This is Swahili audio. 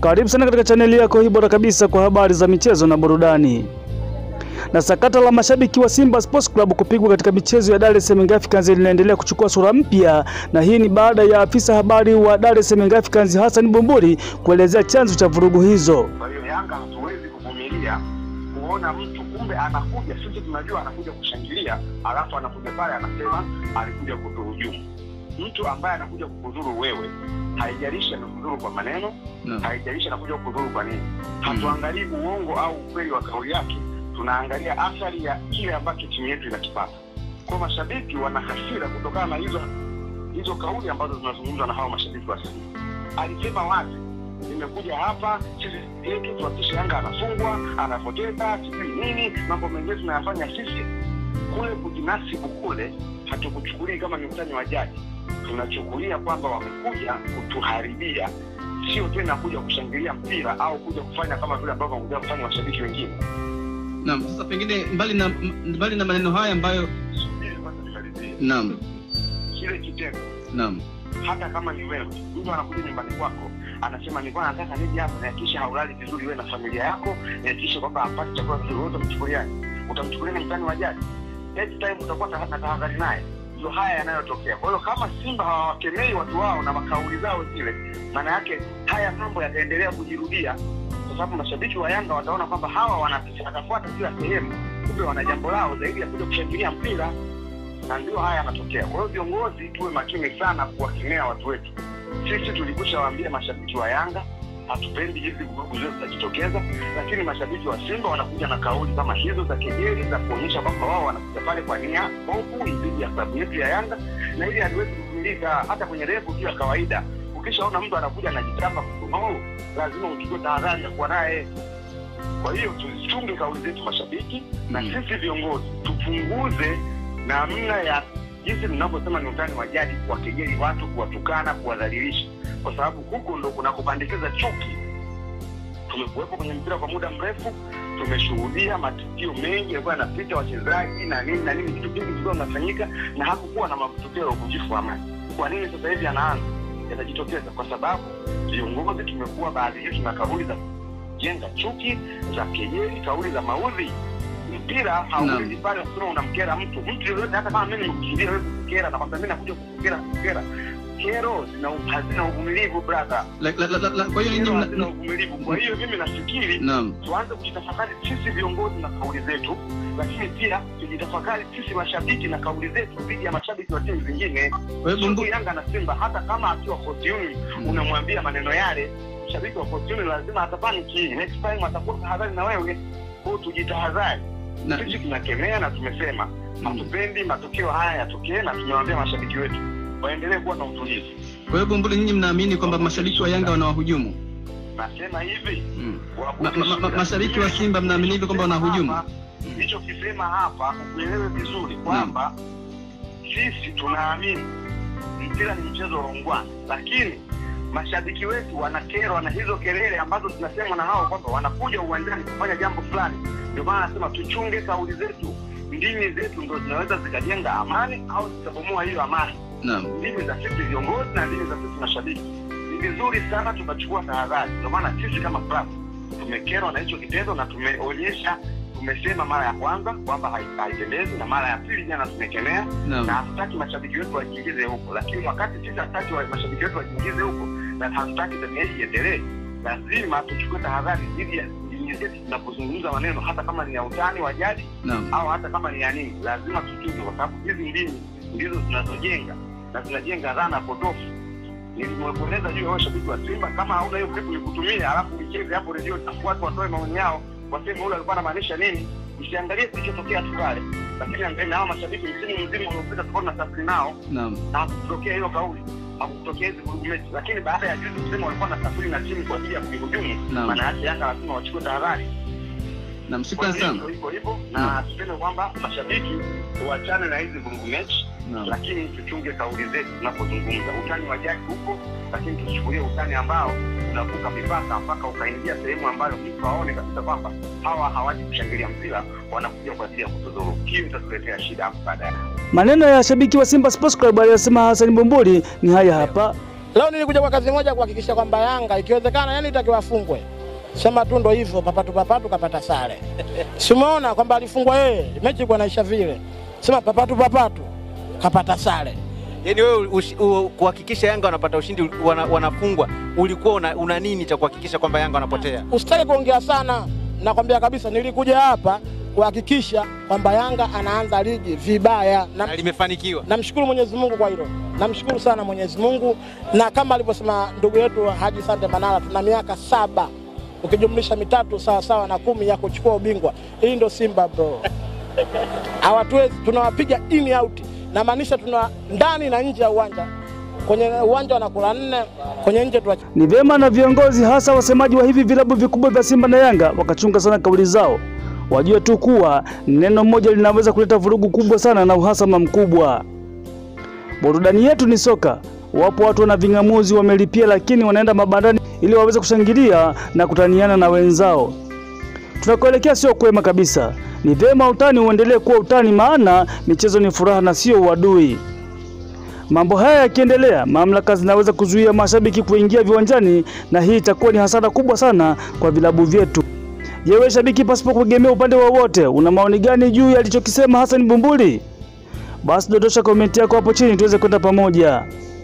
Karibu sana katika chaneli yako hii bora kabisa kwa habari za michezo na burudani. Na sakata la mashabiki wa Simba Sports Club kupigwa katika michezo ya Dar es Salaam Africans linaendelea kuchukua sura mpya, na hii ni baada ya afisa habari wa Dar es Salaam Africans Hassan Bumbuli kuelezea chanzo cha vurugu hizo. Kwa hiyo Yanga hatuwezi kuvumilia kuona mtu kumbe anakuja, sisi tunajua anakuja kushangilia, alafu anakuja pale anasema alikuja kutuhujumu. Mtu ambaye anakuja kukudhuru wewe, haijalishi amekudhuru kwa maneno, Naam. haijalishi anakuja kukudhuru kwa nini. Hatuangalii uongo au ukweli wa kauli yake, tunaangalia athari ya kile ambacho timu yetu inakipata. Kwa mashabiki wana hasira kutokana na hizo hizo kauli ambazo zinazungumzwa na hao mashabiki wa Simba. Alisema wazi nimekuja hapa sisi yetu tuhakikishe Yanga anafungwa, anapoteza, sijui nini, mambo mengine tunayafanya sisi. Kule kujinasibu kule hatukuchukulii kama ni utani wa jadi, tunachukulia kwamba wamekuja kutuharibia, sio tena kuja kushangilia mpira au kuja kufanya kama vile ambavyo wamekuja kufanya washabiki wengine. Naam, sasa pengine mbali na mbali na maneno haya ambayo Subiri kwanza nimalizie. naam, Kile kitendo naam, hata kama ni wewe, mtu anakuja nyumbani kwako anasema nilikuwa nataka nije hapa nihakikishe haulali vizuri wewe na familia yako, nihakikishe kwamba hapati chakula vizuri, wewe utamchukuliaje? Utamchukulia ni mtani wa jadi? Next time utakuwa ta- na tahadhari naye. Ndio haya yanayotokea. Kwa hiyo kama Simba hawawakemei watu wao na makauli zao zile, maana yake haya mambo yataendelea kujirudia, kwa sababu mashabiki wa Yanga wataona kwamba hawa wanapita watafuata kila sehemu, kumbe wana jambo lao zaidi ya kuja kushangilia mpira na ndio haya yanatokea. Kwa hiyo viongozi, tuwe makini sana kuwakemea watu wetu. Sisi tulikusha waambia mashabiki wa Yanga hatupendi hizi vurugu zote zitajitokeza, lakini mashabiki wa Simba wanakuja na kauli kama hizo za kejeli za kuonyesha kwamba wao wanakuja pale kwa nia ovu dhidi ya klabu yetu ya Yanga, na ili haliwezi kuvumilika hata kwenye refu tu ya kawaida. Ukishaona mtu anakuja anajitapa kutumau, lazima uchukue tahadhari ya kuwa naye. Kwa hiyo tuzichunge kauli zetu mashabiki, na Mm. sisi viongozi tupunguze namna ya jinsi mnavyosema ni utani wa jadi, kuwakejeli watu, kuwatukana, kuwadhalilisha, kwa sababu huko ndo kuna kupandikiza chuki. Tumekuwepo kwenye mpira kwa muda mrefu, tumeshuhudia matukio mengi yalikuwa yanapita wachezaji na nini na nini, vitu vingi vilikuwa vinafanyika na hakukuwa na matukio ya uvunjifu wa amani. Kwa nini sasa hivi yanaanza yatajitokeza? Kwa sababu viongozi tumekuwa baadhi yetu na kauli za kujenga chuki, za kejeli, kauli za maudhi mpira hauwezi pale kusema unamkera mtu mtu yoyote, hata kama mimi nimekusudia wewe kukera na kwamba mimi nakuja kukukera kukera. Kero zina hazina uvumilivu brother, La- la- la- la- kwa hiyo kero nyinyi hazina mna- uvumilivu. Kwa hiyo mimi nafikiri naam, tuanze kujitafakari sisi viongozi na kauli zetu, lakini pia tujitafakari sisi mashabiki na kauli zetu dhidi ya mashabiki wa timu zingine. kwa hiyo Sio Bumbu, tu Yanga na Simba, hata kama akiwa Fortune Mm. unamwambia maneno yale, shabiki wa Fortune lazima atapaniki, next time atakuwa tahadhari na wewe. Kwa hiyo tujitahadhari na- sisi tunakemea na tumesema Mm. hatupendi matukio haya yatokee, na tumewaambia mashabiki wetu waendelee kuwa na utulivu. kwa hiyo Bumbuli, nyinyi mnaamini kwamba mashabiki wa Yanga wanawahujumu? Nasema hivi Mm. wabudu Ma- ma- ma- shida. mashabiki wa Simba mnaamini hivyo kwamba wanahujumu? Hapa, Nilichokisema hapa ukuelewe vizuri kwamba sisi tunaamini mpira ni mchezo wa ungwana, lakini mashabiki wetu wanakerwa na hizo kelele ambazo zinasema na hao kwamba wanakuja uwanjani kufanya jambo fulani. Ndio maana nasema tuchunge kauli zetu, ndimi zetu ndo zinaweza zikajenga amani au zikabomoa hiyo amani. Naam, ndimi za sisi viongozi na ndimi za sisi mashabiki. Ni vizuri sana tukachukua tahadhari. Ndio maana sisi kama club tumekerwa na hicho kitendo na tumeonyesha, tumesema mara ya kwanza kwamba hai- haipendezi, na mara ya pili jana tumekemea, na naam, hatutaki mashabiki wetu wajiingize huko. Lakini wakati sisi hatutaki wa- mashabiki wetu wajiingize huko na hatutaki tabia hii iendelee, lazima tuchukue tahadhari dhidi ya ndimi zetu tunapozungumza maneno, hata kama ni ya utani wa jadi naam, au hata kama ni ya nini, lazima tuchunge, kwa sababu hizi ndimi ndizo zinazojenga na zinajenga dhana potofu. Nilimweleza juu ya wao shabiki wa Simba, kama hauna hiyo clip nikutumia, alafu uicheze hapo redio, watu watoe maoni yao, waseme ule alikuwa anamaanisha nini. Usiangalie kilichotokea tu pale, lakini angalia na hao mashabiki msimu mzima uliopita tulikuwa tunasafiri nao naam, na hakutokea hiyo kauli, hakutokea hizi vurugu mechi, lakini baada ya juzi kusema walikuwa nasafiri na timu kwa ajili ya kuihujumu, Naam. maana yake Yanga lazima wachukue tahadhari. naam, Kwa shukrani hiyo sana. iko hivyo hivyo, Naam. na tuseme kwamba mashabiki tuachane na hizi vurugu mechi, Naam. lakini tuchunge kauli zetu tunapozungumza. Utani wa jadi huko, lakini tuchukulie utani ambao unavuka mipaka mpaka ukaingia sehemu ambayo mtu aone kabisa kwamba hawa hawaji kushangilia mpira, wanakuja kwa ajili ya kutudhuru. Hiyo itatuletea shida hapo baadaye. Maneno ya shabiki wa Simba Sports Club aliyosema Hassan Bumbuli ni haya hapa. Leo nilikuja kwa kazi moja kuhakikisha kwamba Yanga ikiwezekana, yani itakiwa afungwe. Sema tu ndo hivyo, papatu papatu kapata sare. Si umeona kwamba alifungwa yeye, mechi kwa naisha vile. Sema papatu papatu kapata sare. Yaani wewe ushi- u- kuhakikisha Yanga wanapata ushindi wana, wanafungwa, ulikuwa una, una nini cha kuhakikisha kwamba Yanga wanapotea? Usitaki kuongea sana, nakwambia kabisa, nilikuja hapa kuhakikisha kwamba Yanga anaanza ligi vibaya na Na limefanikiwa. namshukuru Mwenyezi Mungu kwa hilo, namshukuru sana Mwenyezi Mungu, na kama alivyosema ndugu yetu Haji Sande Manara, tuna miaka saba ukijumlisha mitatu sawa sawa na kumi ya kuchukua ubingwa. Hii ndo Simba bro, hawatuwezi, tunawapiga in out, namaanisha tuna ndani na nje ya uwanja. Kwenye uwanja wanakula nne, kwenye nje tuwa Ni vyema na viongozi hasa wasemaji wa hivi vilabu vikubwa vya Simba na Yanga wakachunga sana kauli zao, wajue tu kuwa neno moja linaweza kuleta vurugu kubwa sana na uhasama mkubwa. Burudani yetu ni soka. Wapo watu wana ving'amuzi wamelipia, lakini wanaenda mabandani ili waweze kushangilia na kutaniana na wenzao. Tunakoelekea sio kwema kabisa. Ni vyema utani uendelee kuwa utani, maana michezo ni furaha na sio uadui. Mambo haya yakiendelea, mamlaka zinaweza kuzuia mashabiki kuingia viwanjani, na hii itakuwa ni hasara kubwa sana kwa vilabu vyetu. Je, wewe shabiki, pasipo kuegemea upande wowote, una maoni gani juu ya alichokisema Hassan Bumbuli? Basi dondosha komenti yako hapo chini tuweze kwenda pamoja.